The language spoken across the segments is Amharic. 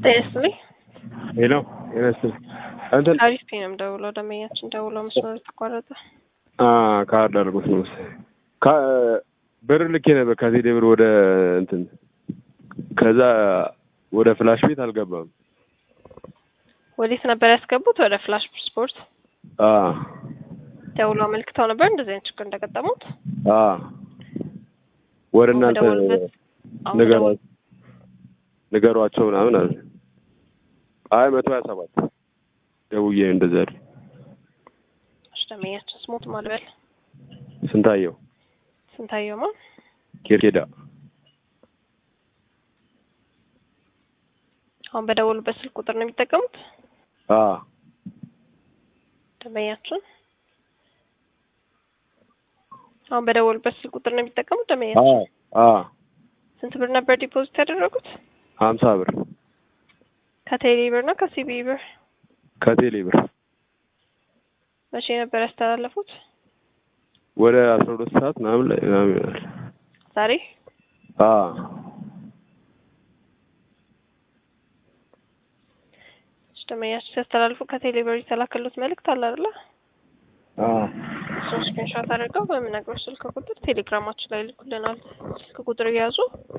ጤና ሄሎ ጤና ይስጥልኝ። እንትን አሪፍ ነው የምደውለው። ደንበኛችን ደውሎ መስመሩ ተቋረጠ። አ ካርድ አድርጎት ነው መሰለኝ። ካ- ብር ልኬ ነበር ከቴሌ ብር ወደ እንትን ከዛ ወደ ፍላሽ ቤት አልገባም። ወዴት ነበር ያስገቡት? ወደ ፍላሽ ስፖርት አ ደውሎ አመልክተው ነበር እንደዚህ አይነት ችግር እንደገጠሙት። አ ወደ እናንተ በደወሉበት- አሁን ንገሯ በደወሉ- ንገሯቸው ምናምን አለ። አይ መቶ ሀያ ሰባት ደውዬ እንደዛ አይደል እሺ፣ ደንበኛችን ስሞት ማልበል ስንታየው ስንታየው ማ ኬርኬዳ አሁን በደወሉበት ስልክ ቁጥር ነው የሚጠቀሙት አ ደንበኛችን አሁን በደወሉበት ስልክ ቁጥር ነው የሚጠቀሙት አ ደንበኛችን አ ስንት ብር ነበር ዲፖዚት ያደረጉት? ሀምሳ ብር ከቴሌ ብር ነው ከሲቢ ብር? ከቴሌ ብር መቼ ነበር ያስተላለፉት? ወደ አስራ ሁለት ሰዓት ምናምን ላይ ምናምን ይሆናል። ዛሬ አ እሺ፣ ደንበኛችን ሲያስተላልፉ ከቴሌ ብር የተላከሉት መልእክት አለ አይደለ? አ እሱን ስክሪንሾት አድርገው በምነግረው ስልክ ቁጥር ቴሌግራማችን ላይ ልኩልናል። ስልክ ቁጥር እያዙ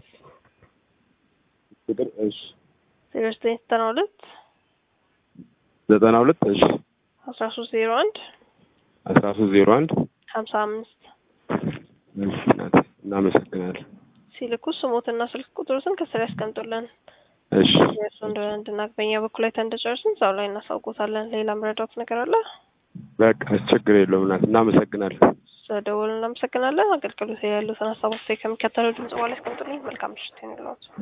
ቁጥር እሺ ዜሮ ዘጠኝ ዘጠና ሁለት ዘጠና ሁለት እሺ አስራ ሶስት ዜሮ አንድ አስራ ሶስት ዜሮ አንድ ሀምሳ አምስት እሺ እናቴ እናመሰግናለን። ሲልኩ ስሞትና ስልክ ቁጥሩትን ከስር ያስቀምጡልን። እሺ የእሱ እንደሆነ እንድናቅ በእኛ በኩል ላይ እንደጨርስን እዛው ላይ እናሳውቆታለን። ሌላ ምረዳት ነገር አለ? በቃ ችግር የለውም እናቴ እናመሰግናለን። ስለደወሉ እናመሰግናለን። አገልግሎት ላይ ያሉትን ሀሳቦች ከሚከተለው ድምጽ በኋላ ያስቀምጡልኝ። መልካም ምሽት ይሁንልዎት።